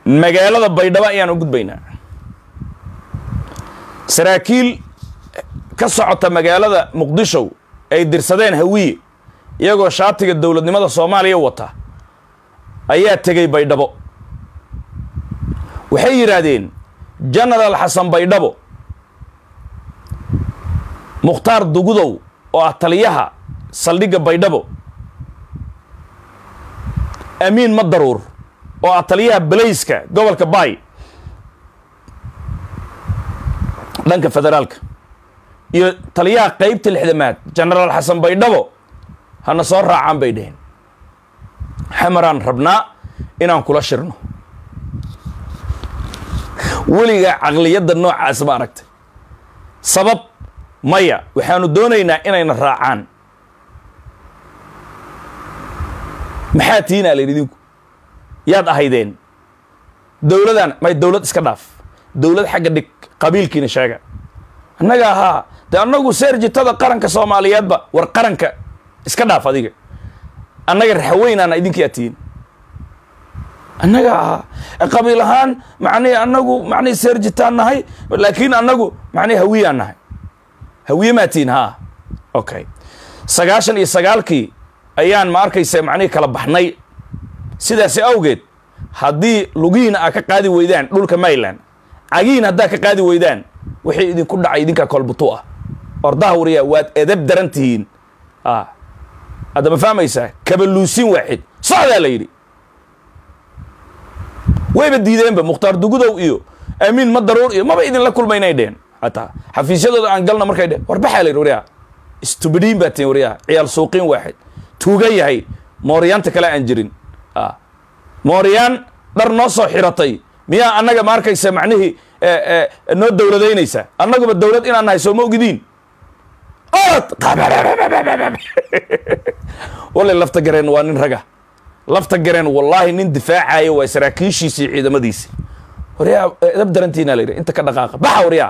magaalada baydhabo ayaan u gudbaynaa saraakiil ka socota magaalada muqdisho ay dirsadeen hawiye iyagoo shaatiga dowladnimada soomaaliya wata ayaa tegey baydhabo waxay yidhaahdeen genaraal xasan baydhabo mukhtaar dugudow oo ah taliyaha saldhigga baydhabo amiin madaruur oo ah taliyaha balayska gobolka baay dhanka federaalka iyo taliyaha qeybta lixdamaad genaraal xasan baydhabo hana soo raacaan bay dheheen xamaraan rabnaa inaan kula shirno weligaa caqliyadda noocaas ma aragtay sabab maya waxaanu doonaynaa inayna raacaan maxaa tiinaa la yidhi idinku yaad ahaydeen dowladaan may dowlad iska dhaaf dowlad xagga dhig qabiilkiina sheega annaga ahaa dee annagu seerjitada qaranka soomaaliyeedba war qaranka iska dhaaf adiga annaga raxaweynaana idinkaa tihiin annaga ahaa qabiil ahaan macnihi annagu macnihi seerjitaan nahay laakiin annagu macnihi hawiyaan nahay hawiye maa tihiin haa okay sagaashan iyo sagaalkii ayaan ma arkaysa macnihii kala baxnay sidaasi awgeed haddii lugihiina aa ka qaadi weydaan dhulka mayland cagihiina haddaa ka qaadi weydaan wixii idinku dhacay idinkaa kolbutu ah ordaha wariyaa waad edab daran tihiin hadda ma fahmaysaa kabaluusin waaxid socdaa la yidhi wayba diideenba mukhtaar dugudow iyo amiin madaruur iyo maba idinla kulmaynay dheen hataa xafiisyadooda aan galna markay dheen warbaxaa la yidhi waryaa istubidiin baa tihin waryaa ciyaal suuqiin waaxid tuuga yahay mooryaanta kale aan jirin mooryaan dhar noo soo xiratay miyaa annaga ma arkaysa macnihii noo dowladaynaysa annaguba dowlad inaan nahay soo ma ogidiin wallay lafta gareen waa nin raga lafta gareen wallaahi nin difaacaya waa saraakiishiisii ciidamadiisi waryaa edab darantiina la yidhi inta ka dhaqaaqa baxa waryaa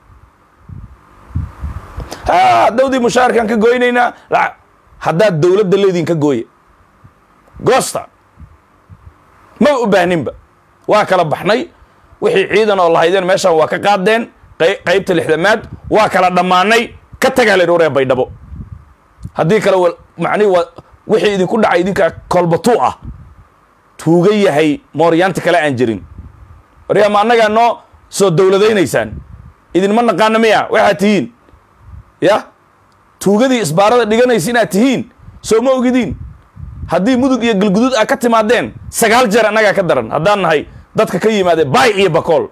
ha dawdii mushaarkaan ka goynaynaa haddaad dowladda leediin ka gooye goosta maba u baahninba waa kala baxnay wixii ciidan oo lahaydeen meeshaan waa ka qaadeen qaybta lixdamaad waa kala dhammaanay ka tagaa la yidhi waryaa baydhabo haddii kale macnihi waa wixii idinku dhacay idinkaa kolbatuu ah tuuga yahay mooryaanta kale aan jirin waryaa ma annagaa noo soo dowladaynaysaan idinma naqaana miya waxaad tihiin ya tuugadii isbaarada dhiganaysa inaad tihiin soo ma ogidiin haddii mudug iyo galguduud aa ka timaadeen sagaal jeer annagaa ka daran haddaan nahay dadka ka yimaadee baay iyo bakool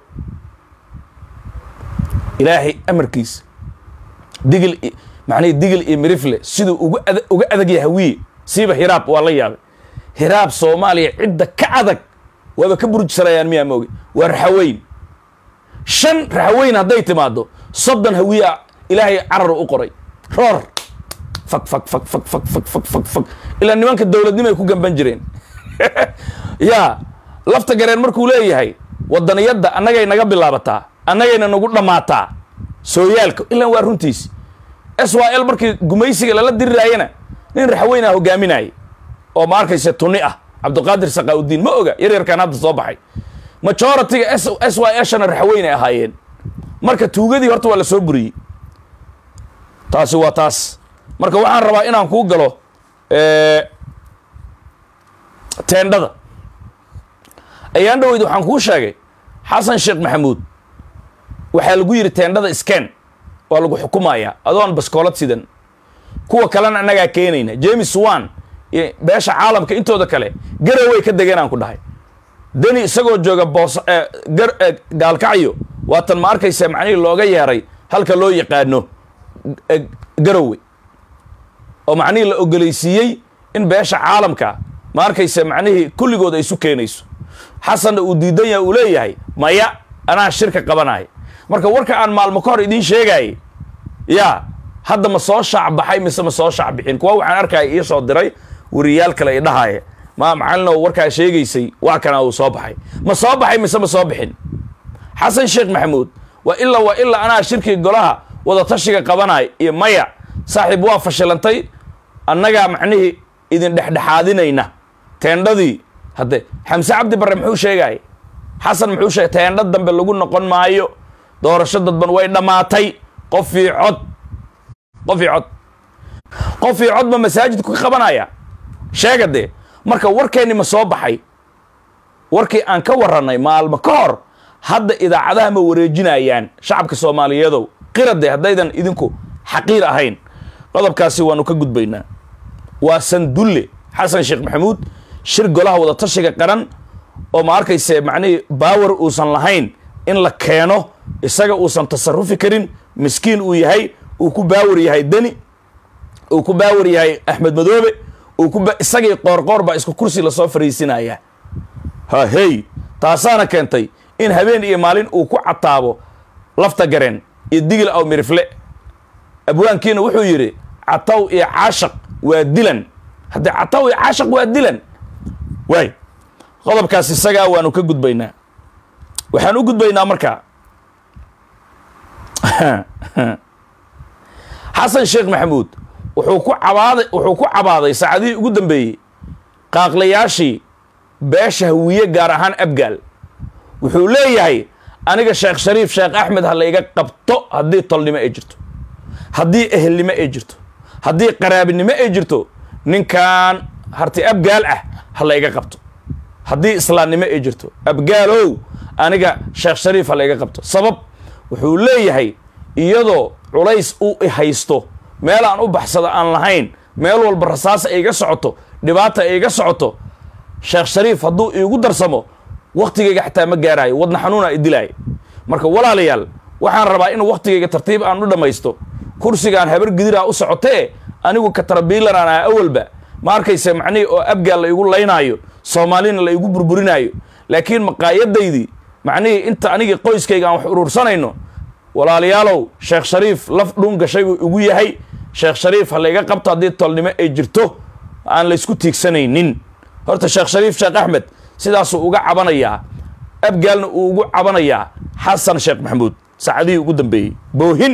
ilaahay amarkiisa digil macnihi digil iyo mirifle siduu uga ad uga adag yahay hawiye siiba hiraab waa la yaabay hiraab soomaaliya cidda ka adag waaba ka burujsanayaan miyaa mooge waa raxaweyn shan raxaweyn hadday timaado soddon hawiye ilaahay carar u qoray roor fag fag fag fag fag fag fag fag fag ilaa nimanka dowladnimay ku gamban jireen yaa lafta gareen markuu leeyahay wadaniyadda annagay naga bilaabataa annagayna nagu dhammaataa sooyaalka ilaan waa runtiisi s y l markii gumaysiga lala diriraayana nin raxweynaa hogaaminayay oo ma arkaysa tuni ah cabdiqaadir saqaaudiin ma oga yaryarkaan hadda soo baxay majoritiga s y shana raxweynay ahaayeen marka tuugadii horta waa la soo buriyey taasi waa taas marka waxaan rabaa inaan kuu galo teendhada ayaan dhaweyd waxaan kuu sheegay xasan sheekh maxamuud waxaa lagu yidhi teendhada scan waa lagu xukumayaa adoon baskoolad sidan kuwa kalena annagaa keenayna james wan iyo beesha caalamka intooda kale garaway ka degeen aan ku dhahay deni isagoo jooga boos gaalkacyo waatan ma arkaysa macnihii looga yeeray halka loo yaqaano garowe oo macnihii la ogolaysiiyey in beesha caalamka ma arkaysa macnihii kulligood ay isu keenayso xasanna uu diidan yahay uu leeyahay maya anaa shirka qabanaya marka warka aan maalmo ka hor idiin sheegayay yaa hadda ma soo shaac baxay mise ma soo shaac bixin kuwa waxaan arkaya ii soo diray wariyaal kale i dhahaya ma macalino warkaa sheegaysay waa kana uu soo baxay ma soo baxay mise ma soo bixin xasan sheekh maxamuud waa ilaa waa ilaa anaa shirkii golaha wadatashiga qabanay iyo maya saaxiib waa fashilantay annagaa macnihii idin dhexdhexaadinayna teendhadii hadde xamse cabdi barre muxuu sheegaya xasan muxuu sheegay teendho dambe lagu noqon maayo doorasho dadban way dhammaatay qof ii cod qof ii cod qof ii cod ma masaajidku ka qabanaya sheega dee marka warkeenni ma soo baxay warkii aan ka warranay maalmo ka hor hadda idaacadaha ma wareejinayaan shacabka soomaaliyeedow qirade haddaydan idinku xaqiir ahayn qodobkaasi waanu ka gudbaynaa waa sandulle xasan sheekh maxamuud shir golaha wadatashiga qaran oo ma arkayse macnihii baawar uusan lahayn in la keeno isaga uusan tasarufi karin miskiin uu yahay uu ku baawar yahay deni uu ku baawar yahay axmed madoobe uu ku isagii qoorqoor baa isku kursi lasoo fariisinaya ha hey taasaana keentay in habeen iyo maalin uu ku cataabo lafta gareen iyo digil aw mirifle abwaankiina wuxuu yidhi cataw iyo caashaq waa dilan haddee cataw iyo caashaq waa dilan waay qodobkaas isagaa waanu ka gudbaynaa waxaan u gudbaynaa markaa xasan sheekh maxamuud wuxuu ku cabaaday wuxuu ku cabaaday saacadihii ugu dambeeyey qaaqlayaashii beesha hawiye gaar ahaan abgaal wuxuu leeyahay aniga sheekh shariif sheekh axmed ha layga qabto haddii tolnimo ay jirto haddii ehelnimo ay jirto haddii qaraabinimo ay jirto ninkan harti abgaal ah ha layga qabto haddii islaamnimo ay jirto abgaalow aniga sheekh shariif ha layga qabto sabab wuxuu leeyahay iyadoo culays u haysto meel aan u baxsado aan lahayn meel walba rasaas ay iga socoto dhibaata ay iga socoto sheekh shariif hadduu iigu darsamo waktigayga xataa ma gaaraayo wadna xanuuna idilaayo marka walaalayaal waxaan rabaa in waktigayga tartiib aan u dhammaysto kursigaan habar gidiraa u socotee anigu katarabiilan aan ah awalba ma arkayse macnihii oo abgaal la igu laynaayo soomaalina la igu burburinaayo laakiin maqaayadaydii macnihii inta anigii qoyskayga aan wax uruursanayno walaalayaalow sheekh shariif laf dhuun gashay buu igu yahay sheekh shariif ha layga qabto haddii tolnimo ay jirto aan laysku tiigsanaynin horta sheekh shariif sheekh axmed sidaasuu uga cabanayaa abgaalna uu ugu cabanayaa xasan sheekh maxamuud saacadihii ugu dambeeyey boohin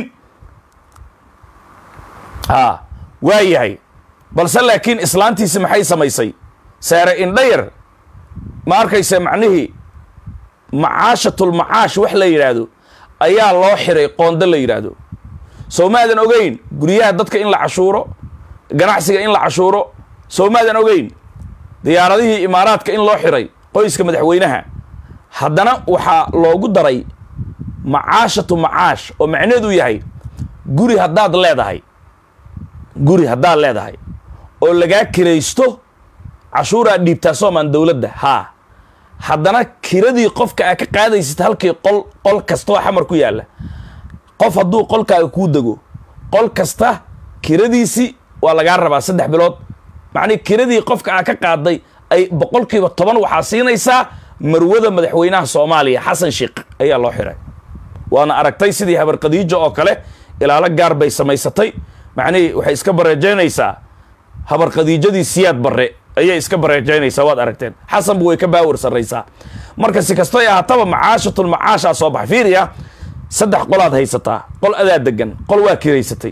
haa waa yahay balse laakiin islaantiisi maxay samaysay saare indhayar ma arkayse macnihii macaashatulmacaash wax la yidhaahdo ayaa loo xiray qoonda la yidhaahdo soo maadan ogeyn guryaha dadka in la cashuuro ganacsiga in la cashuuro soo maadan ogeyn diyaaradihii imaaraadka in loo xiray qoyska madaxweynaha haddana waxaa loogu daray macaashatu macaash oo macneedu yahay guri haddaad leedahay guri haddaad leedahay oo lagaa kiraysto cashuuraad dhiibtaa soomaan dowladda haa haddana kiradii qofka aa ka qaadaysid halkii qol qol kastoo xamar ku yaalla qof hadduu qolkaaga kuu dego qol kasta kiradiisii waa lagaa rabaa saddex bilood macnii kiradii qofka aa ka qaaday ay boqolkiiba toban waxaa siinaysaa marwada madaxweynaha soomaaliya xasan sheekh ayaa loo xiray waana aragtay sidii habar khadiijo oo kale ilaalo gaar bay samaysatay macnihii waxay iska bareejaynaysaa habar khadiijadii siyaad barre ayay iska bareejaynaysaa waad aragteen xasanbu way ka baawar sarraysaa marka si kastoy ahaataba macaashatul macaashaa soo baxa fiiriya saddex qolaad haysataa qol adaa degan qol waa kiraysatay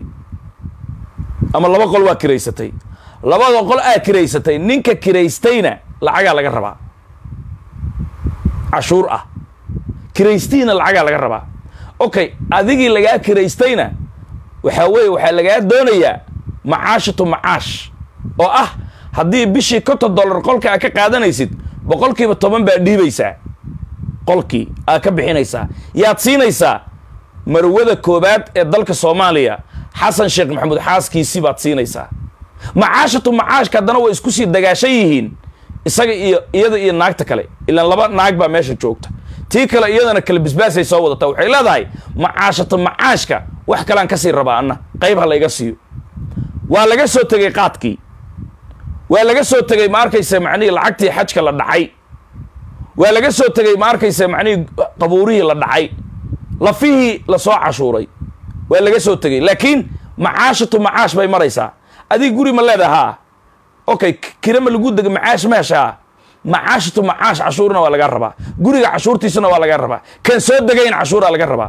ama laba qol waa kiraysatay labada qol aa kiraysatay ninka kiraystayna lacagaa laga rabaa cashuur ah kiraystiina lacagaa laga rabaa okay adigii lagaa kiraystayna waxaa weeye waxaa lagaa doonayaa macaashatu macaash oo ah haddii bishii konton dollar qolka aa ka qaadanaysid boqolkiiba toban baad dhiibaysaa qolkii aad ka bixinaysaa yaad siinaysaa marwada koobaad ee dalka soomaaliya xasan sheekh maxamuud xaaskiisii baad siinaysaa macaashatu macaashka haddana way isku sii dagaashan yihiin isaga iyo iyada iyo naagta kale ilaan laba naag baa meesha joogta tii kale iyadana kale bisbaasay soo wadataa waxay leedahay macaashatu macaashka wax kalean kasii rabaa anna qayb ha layga siiyo waa laga soo tegey qaadkii waa laga soo tegey ma arkayse macnihii lacagtii xajka la dhacay waa laga soo tegey ma arkayse macnihii qabuurihii la dhacay lafihii lasoo cashuuray waa laga soo tegey laakiin macaashatu macaash bay maraysaa adig guri ma leedahaa okay kira ma lagu dega macaash meeshaa macaashatu macaash cashuurna waa laga rabaa guriga cashuurtiisuna waa laga rabaa kan soo degayn cashuuraa laga rabaa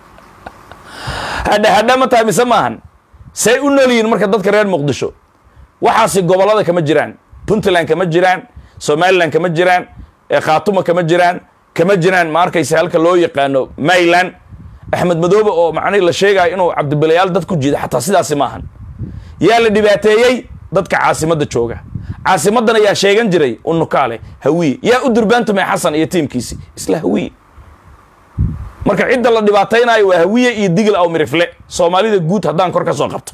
hadha hadha ma tahay mise maahan say u nool yihiin marka dadka reer muqdisho waxaasi gobollada kama jiraan puntland kama jiraan somalilan kama jiraan khaatuma kama jiraan kama jiraan ma arkaysa halka loo yaqaano mayland axmed madoobe oo macnihi la sheegayo inuu cabdibilayaal dad ku jiida xataa sidaasi maahan yaa la dhibaateeyey dadka caasimadda jooga caasimaddana yaa sheegan jiray unukaale hawiye yaa u durbaantumay xasan iyo tiimkiisi isla hawiye marka cidda la dhibaataynaayo waa hawiye iyo digil aw mirifle soomaalida guud haddaan kor ka soo qabto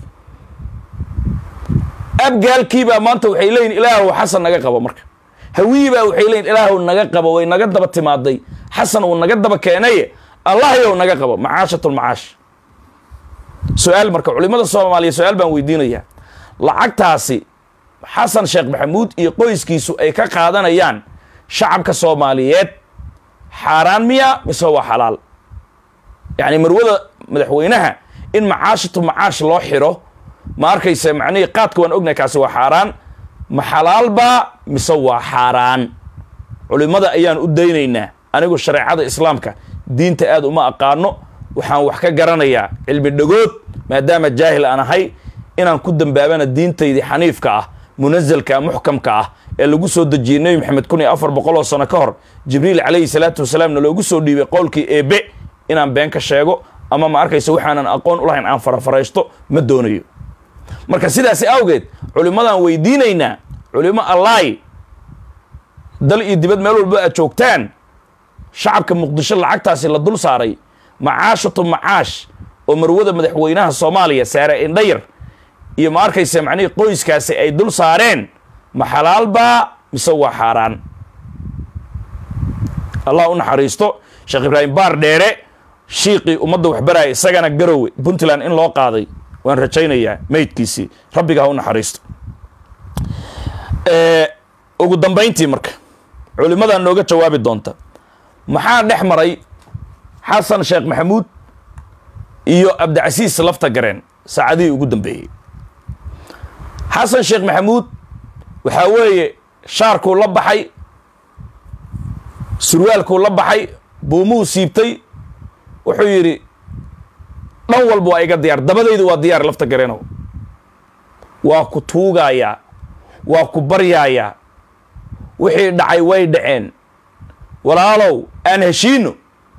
abgaalkiibaa maanta waxay leeyihin ilaahow xasan naga qabo marka hawiye baa waxay leeyihin ilaahow naga qabo way naga daba timaaday xasan uu naga daba keenaye allahyow naga qabo macaashatulmacaash su-aal marka culimada soomaaliya su-aal baan weydiinayaa lacagtaasi xasan sheekh maxamuud iyo qoyskiisu ay ka qaadanayaan shacabka soomaaliyeed xaaraan miya mise waa xalaal yacni marwada madaxweynaha in macaashatu macaash loo xiro ma arkaysa macnihii qaadka waan ognahay kaasi waa xaaraan ma xalaalbaa mise waa xaaraan culimada ayaan u daynaynaa anigu shareecada islaamka diinta aad uma aqaano waxaan wax ka garanayaa cilmi dhagood maadaama jaahil aan ahay inaan ku dambaabana diintaydii xaniifka ah munazalka muxkamka ah ee lagu soo dejiyey nebi maxamed kun iyo afar boqol oo sano ka hor jibriil calayhi salaatu wasalaamna loogu soo dhiibay qowlkii eebe inaan been ka sheego ama ma arkaysa waxaanan aqoon u lahayn aan farafaraysto ma doonayo marka sidaasi awgeed culimmadaan weydiinaynaa culimo allaay dal iyo dibad meel walba aad joogtaan shacabka muqdisho lacagtaasi la dul saaray macaashatu macaash oo marwada madaxweynaha soomaaliya saare indhayar iyo ma arkaysa macnihii qoyskaasi ay dul saareen ma xalaalbaa mise waa xaaraan allah u naxariisto sheekh ibraahim baar dheere shiiqii ummadda waxbaraya isagana garowe puntland in loo qaaday waan rajaynayaa meydkiisii rabbiga ha u naxariisto ugu dambayntii marka culimmadaa nooga jawaabi doonta maxaa dhex maray xasan sheekh maxamuud iyo cabdicasiis lafta gareen saacadihii ugu dambeeyey xasan sheekh maxamuud waxaa weeye shaarkuu la baxay surwaalkuu la baxay buumuhu siibtay wuxuu yidhi dhan walba waa iga diyaar dabadaydu waa diyaar lafta gareenow waa ku tuugaayaa waa ku baryaayaa wixii dhacay way dhaceen walaalow aan heshiino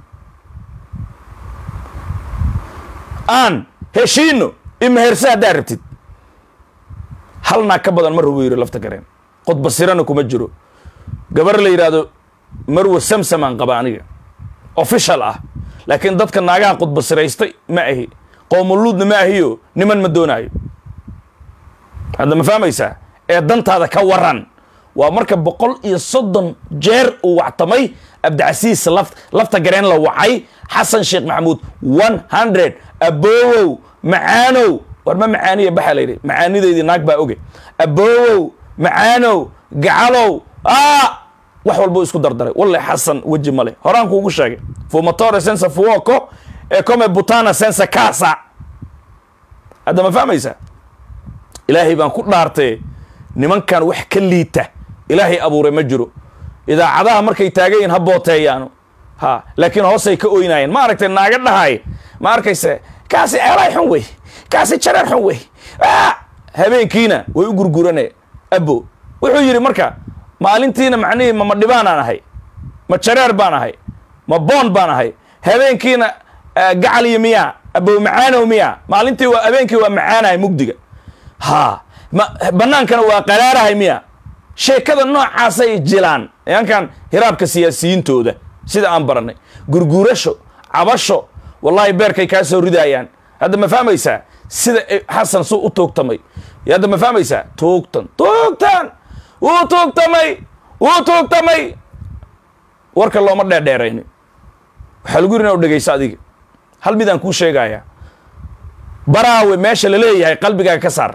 aan heshiino imaherse haddaad rabtid halnaa ka badan mar rubuu yidhi lafta gareen qodbasirana kuma jiro gabar la yidhaahdo marwa samsamaan qaba aniga official ah laakiin dadka naagaha qodbasiraystay ma ahi qoomuluudna ma ahiyo niman ma doonaayo hadda ma fahmaysaa ee dantaada ka waran waa marka boqol iyo soddon jeer uu wactamay cabdicasiis laf lafta gareen la wacay xasan sheekh maxamuud one hundred aboowow macaanow war ma macaaniya baxaa layidhi macaanidaydii naag baa oge aboowow macaanow gacalow a wax walbuu isku dardaray walle xasan weji male horaan kuugu sheegay fumatore sensa fuoco ee come butana sensa casa hadda ma fahmaysaa ilaahay baan ku dhaartee nimankan wax ka liita ilaahay abuuray ma jiro idaacadaha markay taagayiin ha booteeyaano ha laakiin hoosay ka oynaayeen ma aragtay naaga dhahay ma arkayse kaasi ceelay xun wey kaasi jareer xun wey habeenkiina way u gurgurane abo wuxuu yidhi marka maalintiina macnihii ma madhibaanaan ahay ma jareer baan ahay ma boon baan ahay habeenkiina gacal iyo miyaa abow macaanow miyaa maalintii waa habeenkii waa macaanahay mugdiga ha ma bannaankana waa qaraarahay miya sheekada noocaasay jilaan nimankan hiraabka siyaasiyiintooda sida aan barannay gurguurasho cabasho wallaahi beerkay kaa soo ridaayaan hadda ma fahmaysaa sida xasan suu u tuugtamay hadda ma fahmaysaa tuugtan tuugtan wuu tuugtamay wuu tuugtamay warka looma dheerdheerayni waxaa lagu yiri ina u dhegayso adiga hal midaan kuu sheegayaa baraawe meesha la leeyahay qalbigaaga ka saar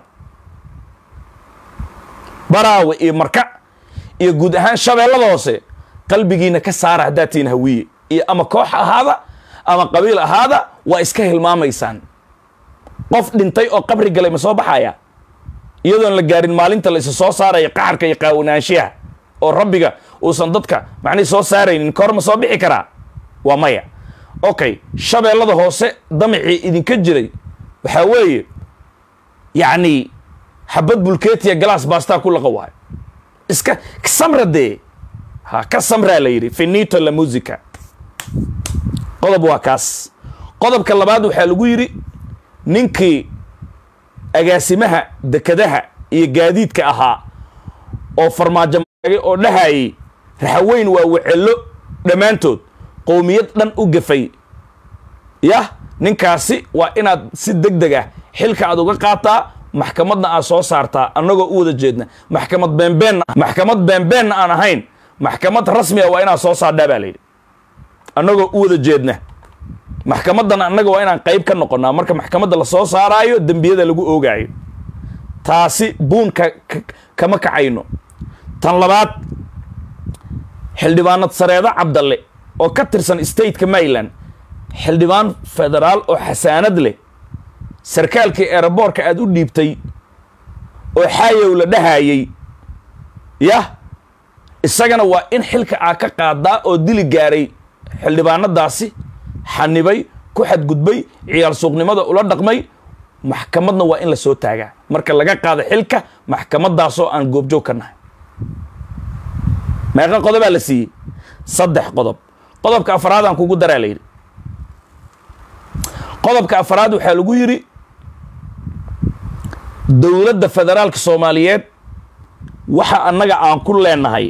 baraawe iyo marka iyo guud ahaan shabeellada hoose qalbigiina ka saara haddaad tihiin hawiye iyo ama koox ahaada ama qabiil ahaada waa iska hilmaamaysaan qof dhintay oo qabri galay ma soo baxaya iyadoon la gaarin maalinta la isa soo saaraya qaxarka iyo qaawanaanshiyaha oo rabbiga uusan dadka macnihi soo saaraynin kahor ma soo bixi karaa waa maya okay shabeellada hoose damicii idinka jiray waxaa weeye yacni xabad bulkeetiya galaas baastaa ku laqa waayo iska samra dee ha ka samraa la yidhi finito la musica qodob waa kaas qodobka labaad waxaa lagu yidhi ninkii agaasimaha dekadaha iyo gaadiidka ahaa oo farmaajo maagay oo dhahayay raxaweyn waa wacello dhammaantood qowmiyad dhan u gafay yah ninkaasi waa inaad si deg deg ah xilka aad uga qaataa maxkamadna aad soo saartaa annagoo u wada jeedna maxkamad beenbeenna maxkamad beenbeenna aan ahayn maxkamad rasmiga waa inaad soo saardhaa baa layidhi annagoo u wada jeedna maxkamadan annaga waa inaan qayb ka noqonnaa marka maxkamadda la soo saaraayo dembiyada lagu oogaayo taasi buun ka kama kacayno tan labaad xildhibaanad sareedo cabdalle oo ka tirsan stateka maryland xildhibaan federaal oo xasaanad leh sarkaalkii eeraboorka aad u dhiibtay oo xaayow la dhahayay yah isagana waa in xilka aa ka qaadaa oo dili gaaray xildhibaanadaasi xanibay ku xadgudbay ciyaal suuqnimada ula dhaqmay maxkamadna waa in la soo taagaa marka laga qaado xilka maxkamadaasoo aan goobjoog ka nahay meeqa qodobaa la siiyey saddex qodob qodobka afaraadaan kugu daraa la yidhi qodobka afaraad waxaa lagu yidhi dowladda federaalka soomaaliyeed waxa annaga aan ku leenahay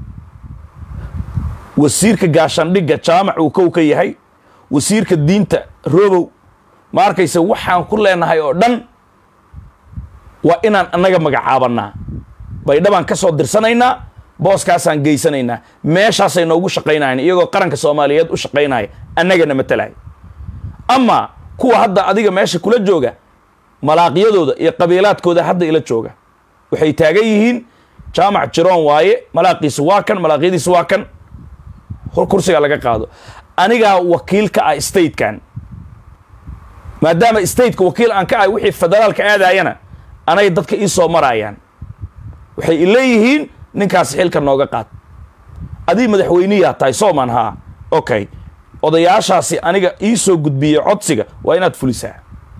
wasiirka gaashandhigga jaamac uu kow ka yahay wasiirka diinta robow ma arkaysa waxaan ku leenahay oo dhan waa inaan annaga magacaabannaa baydhabaan ka soo dirsanaynaa booskaasaan geysanaynaa meeshaasay noogu shaqaynayan iyagoo qaranka soomaaliyeed u shaqaynaya annagana matalaya amaa kuwa hadda adiga meesha kula jooga malaaqyadooda iyo qabiilaadkooda hadda ila jooga waxay taagan yihiin jaamac jiroon waaye malaaqiisu waa kan malaaqyadiisu waa kan kursiga laga qaado anigaa wakiil ka ah statekan maadaama stateka wakiil aan ka ahay wixii federaalka aadayana anay dadka ii soo maraayaan waxay ileeyihiin ninkaas xilka nooga qaad adii madaxweyniyaa tahay sooman haa okay odayaashaasi aniga ii soo gudbiyey codsiga waa inaad fulisaa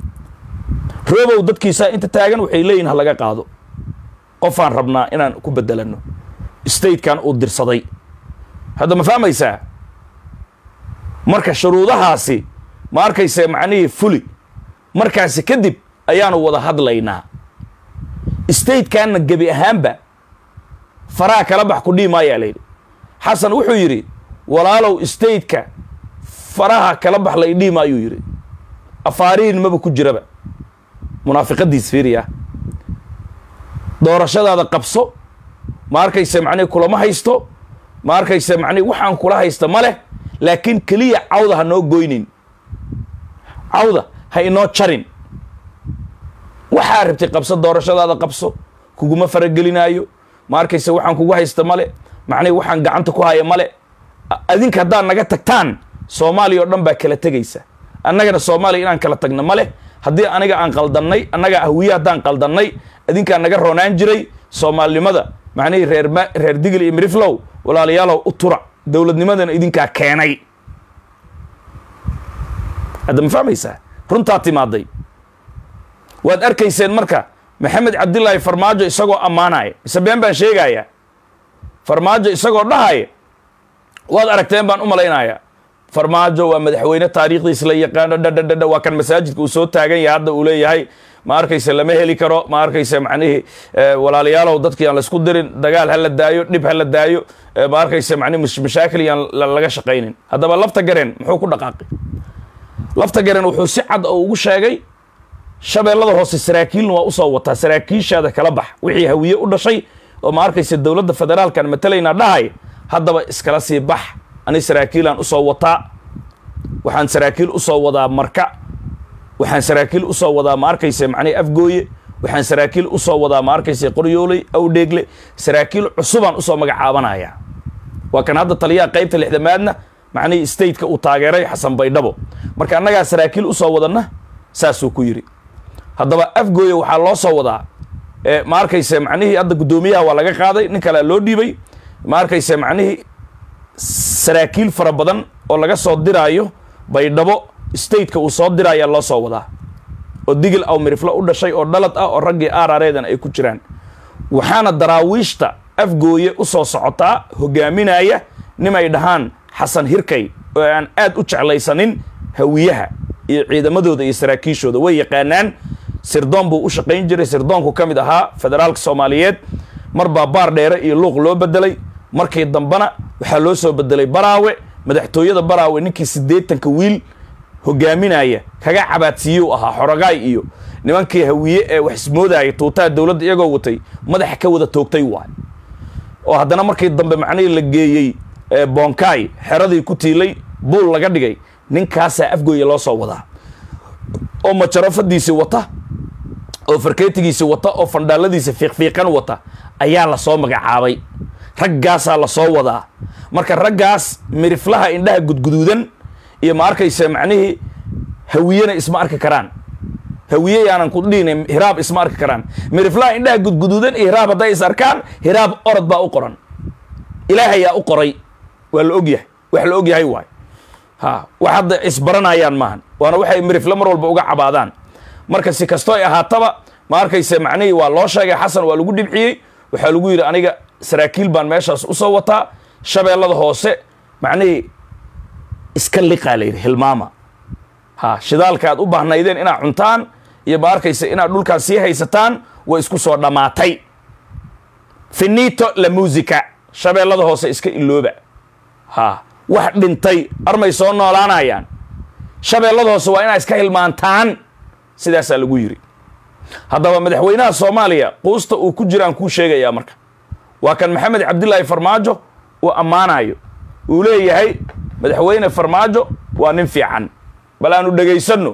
robow dadkiisaa inta taagan waxay leeyihin ha laga qaado qofaan rabnaa inaan ku bedelano statekan uu dirsaday hadda ma fahmaysaa marka shuruudahaasi ma arkaysa macnihii fuli markaasi kadib ayaanu wada hadlaynaa statekanna gebi ahaanba faraha kala bax ku dhihi maayaa la yidhi xasan wuxuu yidhi walaalow stateka faraha kala bax la idhihi maayuu yidhi afaarihin maba ku jiraba munaafiqadiis fiiriya doorashadaada qabso ma arkaysa macnihi kulama haysto ma arkaysa macnihi waxaan kula haysta ma leh laakiin keliya cawda ha noo goynin cawda ha inoo jarin waxaa rabtay qabso doorashadaada qabso kuguma faragelinaayo ma arkaysa waxaan kugu haysta male macnihi waxaan gacanta ku haya male adinka haddaad naga tagtaan soomaaliya oo dhan baa kala tegaysa annagana soomaaliya inaan kala tagna male haddii aniga aan qaldannay annaga ahwiye haddaan qaldannay adinkaa naga roonaan jiray soomaalinimada macnihii reer reer digil iyo miriflow walaalayaalow u tura dowladnimadana idinkaa keenay hadda ma fahmaysaa runtaa timaaday waad arkayseen marka maxamed cabdilaahi farmaajo isagoo ammaanaya mise been baan sheegayaa farmaajo isagoo dhahaya waad aragteen baan u malaynayaa farmaajo waa madaxweyne taariikhdiis la yaqaano dhadhadhadha waa kan masaajidka uu soo taagan yahay hadda uu leeyahay ma arkayse lama heli karo ma arkayse macnihii walaalayaalow dadki aan laisku dirin dagaal ha la daayo dhib ha la daayo ma arkayse macnihi mashaakil yaan laga shaqaynin haddaba lafta gareen muxuu ku dhaqaaqay lafta gareen wuxuu si cad oo ugu sheegay shabeellada hoose saraakiilna waa usoo wataa saraakiishaada kala bax wixii hawiye u dhashay oo ma arkayse dowladda federaalkan matalaynaa dhahay haddaba iskala sii bax ani saraakiilaan usoo wataa waxaan saraakiil usoo wadaa marka waxaan saraakiil usoo wadaa ma arkayse macnihi afgooye waxaan saraakiil usoo wadaa ma arkayse qoryooley awdheegle saraakiil cusubaan usoo magacaabanaya waa kan hadda taliyaha qaybta lixdamaadna macnihii stateka uu taageeray xasan baydhabo marka annagaa saraakiil usoo wadanna saasuu ku yidhi haddaba afgooye waxaa loo soo wadaa ma arkayse macnihii hadda guddoomiyaha waa laga qaaday nin kalea loo dhiibay ma arkayse macnihii saraakiil fara badan oo laga soo diraayo baydhabo stateka uu soo diraayaa loo soo wadaa oo digil aw miriflo u dhashay oo dhalad ah oo raggii aarareedan ay ku jiraan waxaana daraawiishta afgooye u soo socotaa hogaaminaya nimay dhahaan xasan hirkay oo aan aad u jeclaysanin hawiyaha iyo ciidamadooda iyo saraakiishooda way yaqaanaan sirdoon buu u shaqayn jiray sirdoonku ka mid ahaa federaalka soomaaliyeed mar baa baar dheere iyo luuq loo bedelay markii dambena waxaa loo soo bedelay baraawe madaxtooyada baraawe ninkii siddeetanka wiil hogaaminaya kaga cabaadsiiyuu ahaa xorogaay iyo nimankii hawiye ee wax ismoodaya tuutaha dowladda iyagoo watay madaxa ka wada toogtay waay oo haddana markii dambe macnihii la geeyey bonkaay xeradii ku tiilay buul laga dhigay ninkaasaa afgooya loo soo wadaa oo majarafadiisi wata oo farkeetigiisi wata oo fandhaaladiisa fiiqfiiqan wata ayaa lasoo magacaabay raggaasaa lasoo wadaa marka raggaas miriflaha indhaha gudguduudan iyo ma arkaysa macnihii hawiyena isma arki karaan hawiye yaanan ku dhihin hiraab isma arki karaan miriflaha indhaha gudguduudan iyo hiraab hadday is arkaan hiraab orod baa u qoran ilaahayaa u qoray waa la ogyahay wax la ogyahay waay ha wax hadda isbaranayaan maahan waana waxay mirifle mar walba uga cabaadaan marka si kastoo ay ahaataba ma arkayse macnihii waa loo sheegay xasan waa lagu dhibciyey waxaa lagu yidhi aniga saraakiil baan meeshaas usoo wataa shabeellada hoose macnihii iska liqaa la yidhi hilmaama ha shidaalka aad u baahnaydeen inaad cuntaan iyo ma arkayse inaad dhulkaan sii haysataan way isku soo dhammaatay finito la musica shabeellada hoose iska ilooba ha wax dhintay armay soo noolaanayaan shabeellada hoose waa inaad iska hilmaantaan sidaasaa lagu yidhi haddaba madaxweynaha soomaaliya quusta uu ku jiraan kuu sheegayaa marka waa kan maxamed cabdilaahi farmaajo uu ammaanayo uu leeyahay madaxweyne farmaajo waa nin fiican bal aanu dhegaysanno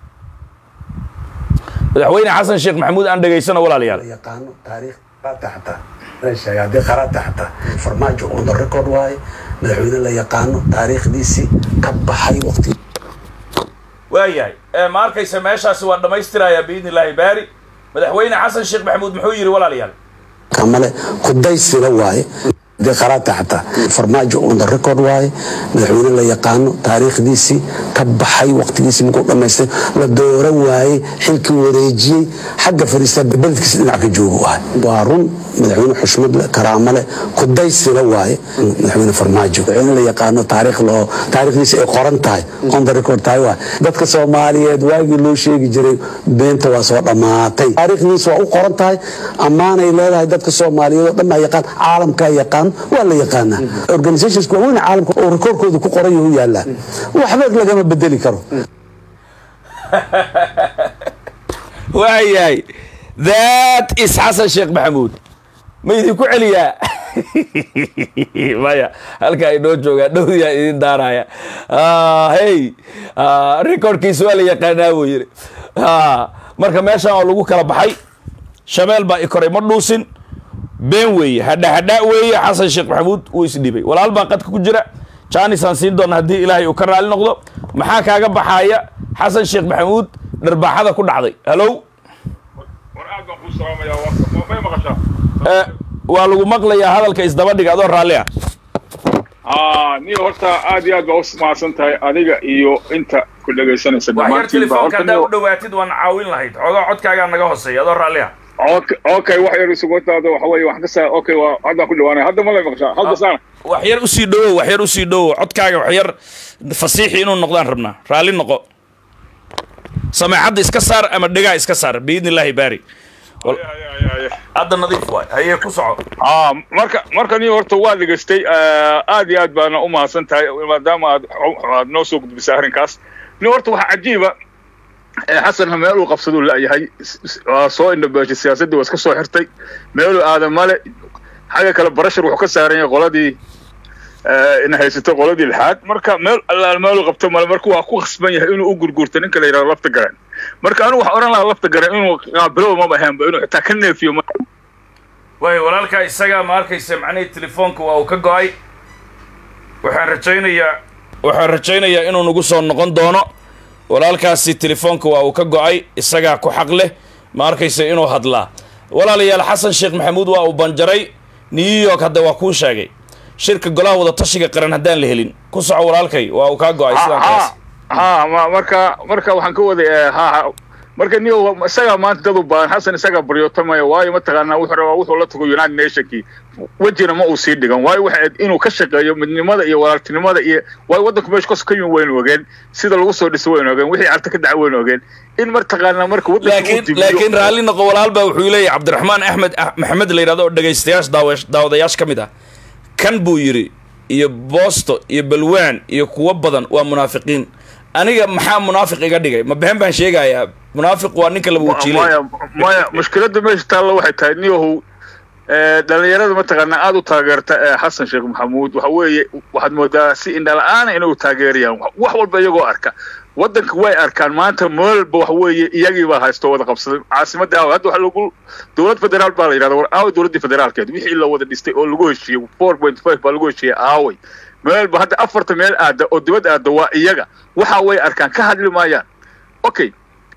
madaxweyne xasan sheekh maxamuud aan dhegaysano walaalayaal yaqaano taariikh qaata xataa la sheega haddii qaraata xataa farmaajo on the record waaye madaxweyne la yaqaano taariikhdiisii ka baxay waqti waayahay ma arkaysa meeshaasi waa dhammaystirayaa biidni illaahi baari madaxweyne xasan sheekh maxamuud muxuu yidhi walaalayaal kamale kudaysila waaye haddii qaraata xataa farmaajo on the record waaye madaxweyne la yaqaano taariikhdiisii ka baxay waqtigiisii markuu dhammaystay la dooran waayey xilkii wareejiyey xagga fariista beledkiisa dhinac ka joogu ahay waa run madaxweyne xushmad leh karaamo leh kudaysila waaye madaxweyne farmaajo madaxweyne la yaqaano taariikh loo taariikhdiisa ay qoran tahay on the record tahay waay dadka soomaaliyeed waagii loo sheegi jiray beenta waa soo dhammaatay taariikhdiisa waa u qoran tahay ammaanay leedahay dadka soomaaliyeed oo dhan baa yaqaan caalamkaa yaqaan waa la yaqaanaa organizations waaweyn caalamka oo rekoorkooda ku qoran yahu yaalaa waxba lagama bedeli karo waayahay that is xasan sheekh maxamuud ma idinku celiyaa maya halkaa inoo joogaa dhowdiyaa idin daaraya hey recordkiisa waa la yaqaanaa buu yidhi marka meeshan oo lagu kala baxay shabeel baa i koray ma dhuusin been weeye hadha hadha weeye xasan sheekh maxamuud wuu isdhibay walaal baa qadka ku jira jaanisaan siin doona haddii ilaahay uu ka raali noqdo maxaa kaaga baxaaya xasan sheekh maxamuud dharbaaxada ku dhacday hallow waa lagu maqlayaa hadalka isdabadhiga adoo raalli ah ni horta aad iyo aad baa u mahadsan tahay adiga iyo inta ku dhegaysanaysa waxyar telefoonka haddaa u dhawaatid waan caawin lahayd xoogaa codkaagaa naga hooseeya adoo raalli ah okay wax yar isugotaada waxa weeye wax kasa okay waa haddaan ku dhawaanaya hadda ma lay maqashaa hadda saana wax yar usii dhowow wax yar usii dhowow codkaaga wax yar fasiixi inuu noqdaan rabnaa raalli noqo sameecadda iska saar ama dhegaa iska saar biidni illaahi baari hadda nadiif waay hayee ku soco a marka marka ni horta waa dhegaystay aad iyo aad baana u mahadsan tahay maadaama aad aad noo soo gudbisay arrinkaas ni horta waxaa cajiiba xasan meel uu qabsaduu la'yahay waa soo indhabeeshay siyaasaddii waa iska soo xirtay meeluu aadan male xagga kale barashar wuxuu ka saaran yahay qoladii ina haysato qoladii lixaad marka meel allaal meeluu qabto male marka waa ku khasban yahay inuu u gurgurto ninka la yidhahdo lafta garan marka anigu waxaan oran lahaa lafta garan inuu qaabilow maba ahaanba inuu xitaa ka neefiyo way walaalkaa isagaa ma arkaysa macnihii telefoonka waa uu ka go-ay waxaan rajaynayaa waxaan rajaynayaa inuu nagu soo noqon doono walaalkaasi telefoonka waa uu ka go-ay isagaa ku xaq leh ma arkaysa inuu hadlaa walaalayaal xasan sheekh maxamuud waa uu banjaray new york hadda waa kuu sheegay shirka golaha wada tashiga qaran haddaan la helin ku soco walaalkay waa uu kaa go-ay sidaan kaas ha ma marka marka waxaan ka waday ha marka niyo isagaa maanta dad u baahan xasan isagaa baryootamaya waayo mataqaanaa wuxuu rabaa wuxuu la tago united nationkii wejina ma uu sii dhigan waayo waxa inuu ka shaqeeyo midnimada iyo walaaltinimada iyo waayo waddanku meesha kas ka yimi waynu ogeen sida lagu soo dhiso waynu ogeen wixii carta ka dhaca waynu ogeen in mataqaanaa marka laakiin laakiin raalli noqo walaal baa wuxuu leeyahay cabdiraxmaan axmed maxamed la yidhahdo oo dhegaystayaasha daawa daawadayaasha ka mid ah kan buu yidhi iyo boosto iyo balwaan iyo kuwo badan waa munaafiqiin aniga maxaa munaafiq iga dhigay ma been baan sheegayaa munaafiq waa ninka laba wajiilay maya maya mushkiladda meesha taalla waxay tahay niyahow dhalinyarada mataqaanaa aada u taageerta ee xasan sheekh maxamuud waxa weeye waxaad moodaa si indhala-aana inay u taageerayaan wax walba iyagoo arka waddanka way arkaan maanta moolba waxa weeye iyagii baa haysto wada qabsaday caasimadda aawa hadda waxa lagu dowlad federaal baa la yidhahda war aaway dowladdii federaalkeed wixii la wada dhistay oo lagu heshiiyey four point five baa lagu heshiiyey aaway meelba hadda afarta meel aada oo dibad aada waa iyaga waxa way arkaan ka hadli maayaan okay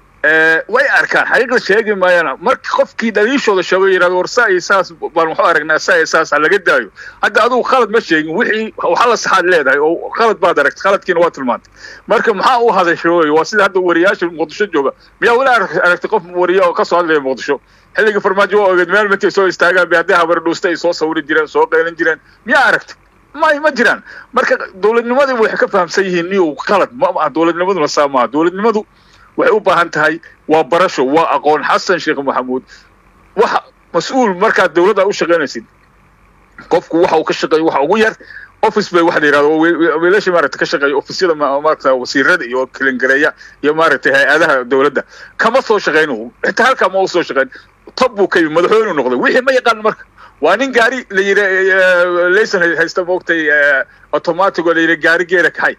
way arkaan xaqiiqda sheegi maayaan marka qofkii dhaliishooda sheego yidhahdo war saa iyo saas baan waxu aragnaa saa iyo saas ha laga daayo hadda adigu khalad ma sheegin wixii waxa la saxaad leedahay oo khalad baad aragtay khaladkiina waa tilmaantay marka maxaa u hadashay wey waa sida hadda wariyaasha muqdisho jooga miyaa weli aragtay qof wariya oo ka soo hadlaya muqdisho xilligii farmaajo waa ogeed meel markay soo istaagaan bay haddii habar dhuusta ay soo sawiri jireen soo qeylan jireen miyaa aragtay may ma jiraan marka dowladnimadii waxay ka fahamsan yihiin niyow qalad ma aha dowladnimaduna saa maaha dowladnimadu waxay u baahan tahay waa barasho waa aqoon xasan sheekh maxamuud waxa mas-uul markaad dowladda u shaqaynaysid qofku waxa uu ka shaqeeyo waxa ugu yar office bay waxa la yidhahdo wiilasha maaragta ka shaqeeya offisyada maaragta wasiirada iyo kilingareeya iyo maaragtay hay-adaha dowladda kama soo shaqayn xitaa halkaa ma u soo shaqayn tob buu ka yimi madaxweynu noqday wixii ma yaqaan marka waa nin gaari la yidhi laysan haysta moogtay automatic oo la yidhi gaari geera kaxay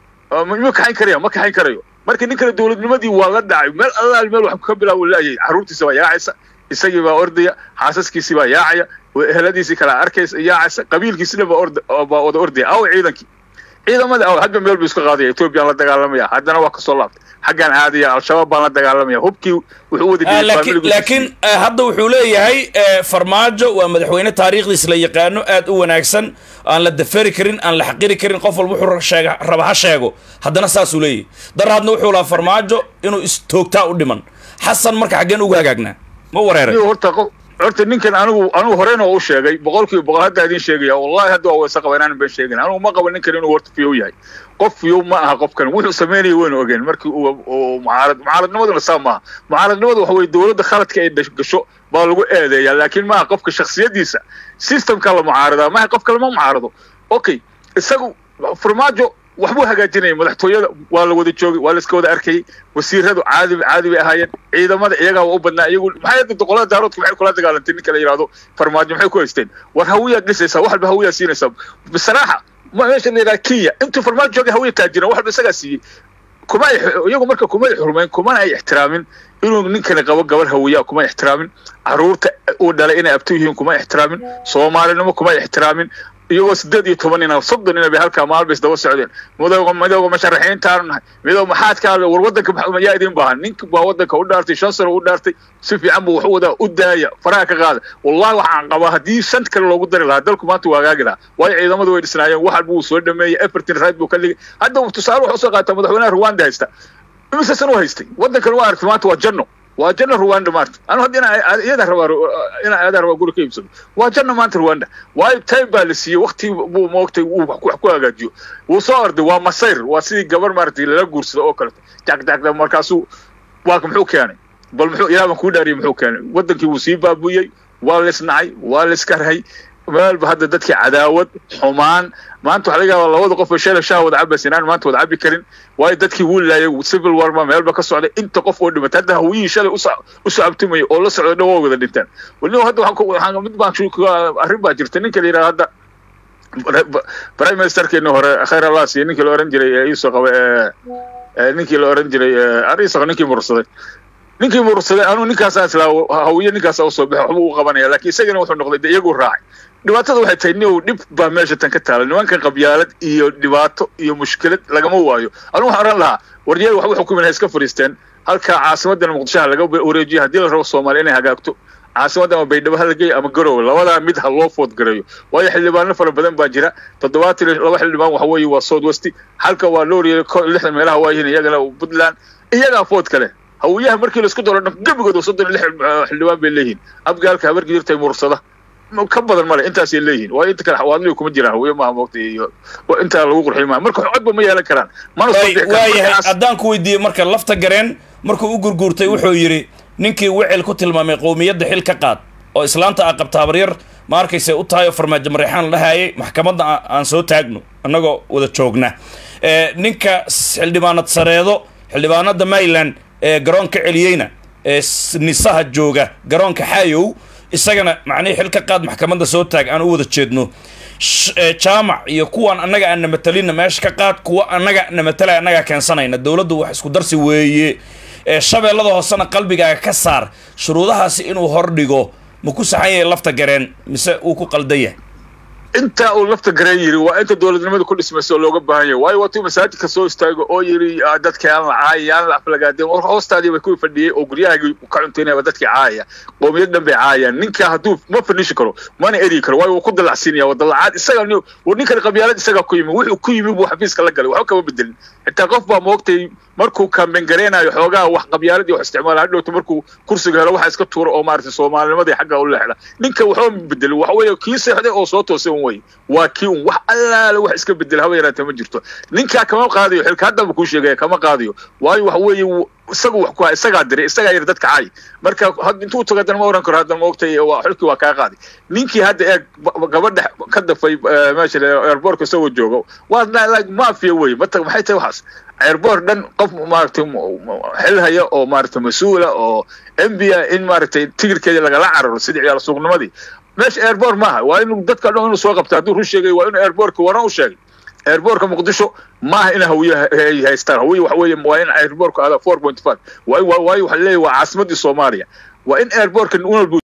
miyuu kaxayn karaya ma kaxayn karayo marka ninkana dowladnimadii waa la dhacay meel allaal meel wax ka bilaabo laayay carruurtiisa baa yaacaysa isagii baa ordaya xaasaskiisii baa yaacaya eheladiisii kala arkaysa yaacaysa qabiilkiisina baa orda baa wada ordaya aw ciidankii ciidamada aw hadba meel buu iska qaadaya ethoobiyan la dagaalamaya haddana waa kasoo laabtay xaggaan aadaya al-shabaab baan la dagaalamaya hubkii wuxuu wada laakiin hadda wuxuu leeyahay farmaajo waa madaxweyne taariikhdiis la yaqaano aad u wanaagsan aan la dafari karin aan la xaqiri karin qof walba wuxuu sheega raba ha sheego haddana saasuu leeyahay daraadna wuxuu lahaa farmaajo inuu istoogtaa u dhiman xasan marka xaggeen ugu hagaagnaa ma wareeray horta qof horta ninkan anigu anigu horeyna waa u sheegay boqolkiiba boqol hadda idin sheegaya wallahi hadda waa waysa qaba inaan been sheegin anigu ma qabo ninkan inuu horta fiyow yahay qof fiyow ma aha qofkan wuxuu sameynaya waynu ogeen markii uu mucaarad mucaaradnimaduna saa maaha mucaaradnimadu waxa weye dowladda khaladka ay gasho baa lagu eedeeyaa laakiin maaha qofka shaksiyadiisa systemka la mucaaradaa maaha qof kale ma mucaarado okay isagu farmaajo waxbuu hagaajinayay madaxtooyada waa la wada joogay waa la iska wada arkayay wasiiradu caadi caadi bay ahaayeen ciidamada iyagaa waa u badnaa iyagu maxay hadda qolada daaroodka maxay kula dagaalantay ninka la yidhahdo farmaajo maxay ku haysteen war hawiyaad dhisaysaa wax walba hawiyaa siinaysaa bisaraaxa meesha la yidhaha kenya intuu farmaajo joogay hawiya taajiran wax walba isagaa siiyey kuma ay iyagu marka kuma ay xurmayn kumana ay ixtiraamin inuu ninkani qabo gabar hawiyaa kuma ixtiraamin caruurta uu dhalay inay abtu yihiin kuma ixtiraamin soomaalinimo kuma ay ixtiraamin iyagoo sideed iyo toban ina soddon ina bay halkaa maalba isdaba socdeen midooga midooga musharaxiintaanu nahay midooga maxaad ka hadlay war waddanka yaa idin baahan ninka baa waddanka u dhaartay shan sano u dhaartay si fiican buu wax u wadaa u daaya faraha ka qaada wallahi waxaan qabaa haddii shan kale loogu dari lahaa dalku maanta waa hagaagi lahaa waayo ciidamadu way dhisnaayeen wax walba wuu soo dhameeyey everton right buu ka dhigay hadda tusaale wuxuu soo qaataa madaxweynaha rwanda haysta imise san u haystay waddankan waa aragtay maanta waa janno waa janna rwanda maarta anu hadda inaa iyada rabaa inaa aadaa rabaa guri ka iibsado waa janna maanta rwanda waayo time baa la siiyey wakti buu moogtay uu wax ku hagaajiyo wuu soo orday waa masayr waa sidii gabar maaragtay lala guursado oo kaleto jagdagda markaasuu waa muxuu keenay bal muxuu ilaah baan kuu dhaariyay muxuu keenay waddankii wuu sii baabuyey waa la isnacay waa la iskarhay meelba hadda dadkii cadaawad xumaan maanta waxaa laga yaabaa labada qof oo sheela shaah wada cabaysa inaan maanta wada cabi karin waayo dadkii wuu laayay civil war ma meelba ka socday inta qof oo dhimatay hadda hawiyihii shalay u socabtumaya oo la socday dhan waa wada dhinteen wali hadda waxaan mid baan arrin baa jirta ninka la yidhaha hadda prime ministerkeeni hore khayr allah siiye ninkii la oran jiray ee iisoo qaba ee ninkii la oran jiray ariisaq ninkii mursaday ninkii mursaday anuu ninkaasaa islaa hawiye ninkaasaa usoo baxay waxba u qabanaya laakiin isagana wuxuu noqday de iyaguu raacay dhibaatada waxay tahay niw dhib baa meesha tan ka taala nimankan qabyaalad iyo dhibaato iyo mushkilad lagama waayo anigu waxaan oran lahaa waryaal waxba xukumin ha iska fadhiisteen halka caasimadan muqdisho ha laga wareejiyo haddii la rabo soomaaliya inay hagaagto caasimadda ama baydhabo ha lageeyo ama garowe labadaa mid ha loo food gareeyo waayo xildhibaano fara badan baa jira toddobaatan iyo laba xildhibaan waxa weeye waa south westi halka waa looriya lixdan meelaha waa yihiin iyagana puntland iyagaa food kale hawiyaha markii laisku daro dhan gebigooda soddon iyo lix eh, xildhibaan bay leeyihiin abgaalka habarkii jirtay mursada Ma- ka badan male intaasay leeyihiin waa inta kale xawaadliga kuma jiraan hawiye maaha moogta iyo waa intaa lagu qurxiy maaha marka codba ma yeelan karaan mana soo Waay- bixi karaan waayahay markaas haddaan ku weydiiyey marka lafta gareen markuu u gurguurtay wuxuu yidhi ninkii wicel ku tilmaamay qowmiyadda xil ka qaad oo islaanta a qabta habaryar ma arkayse u tahay oo farmaajo mareexaan la dhahayay maxkamadda a- aan soo taagno annagoo wada joogna Eh, ninka s- xildhibaanad sareedo xildhibaanada maryland ee garoonka celiyeyna ee s- nisaha jooga garoonka xaayow isagana macnihii xil ka qaad maxkamadda soo taag aan u wada jeedno Sh- ee, jaamac iyo kuwan annaga aan na matalinna meesha ka qaad kuwa annaga na matalaya annagaa keensanayna dowladdu wax isku darsi weeye ee shabeellada hoosena qalbigaaga ka saar shuruudahaasi inuu hordhigo ma ku saxan yahay lafta gareen mise uu ku qaldan yahay intaa uu lafta gareen yiri waa inta dowladnimada ku dhismaysa oo looga baahan yahay waayo waatuu masaajidka soo istaago oo yiri ah, dadka aan la caayay aan la aflagaadeen war hoostaadii bay ku fadhiyey oo guryahaagii ka cuntaynaya dadkii caayaya qoomiyad dhan bay caayayaan ninka hadduu ma fadhiishi karo mana eri karo waayo wuu ku dalacsiinaya waa dalacaad isaga ni- war ninkan qabyaalad isagaa ku yimi wuxuu ku yimi buu xafiiska la galay waxba kama bedelin xitaa qof baa moogtay markuu kambengareenayo xoogaa wax qabyaalad iyo wax isticmaala hadhowta markuu kursiga helo waxa iska tuura oo maaragtay soomaalinimadii xagga u leexda ninka waxba ma bedelin waxa weeye kii seexday oo soo toosay un wey waa kii un wax allaale wax iska bedel haba yaraatee ma jirto ninkaa kama qaadayo xilka haddaba kuu sheegaya kama qaadayo waayo waxa weeye wuu- isagu wax ku ha isagaa diray isagaa yiri dadka caay marka had- intuu tago haddana ma oran karo haddana ma ogtay waa xilkii waa kaa qaaday ninkii hadda eeg ba- gabadha ka dafay eh, meesha airbortka isagoo joogo waa na- like mafia wey mata maxay tahay waxaas airport dhan qof maaragtay m- m- xil haya oo maaragtay mas-uula oo mbia in maaragtay tigirkeeda lagala cararo sidii ciyaal suuqnimadii meesha airport maaha waa inuu dadka dhan inuu soo qabto hadduu run sheegay waa inuu airportka waran u sheegay airportka muqdisho maaha in hawiye ay haystaan hawiye waxa weeye waa in airportka ada four point five waayo waayo waxa leeyahay waa caasimadii soomaaliya waa in airportka un walba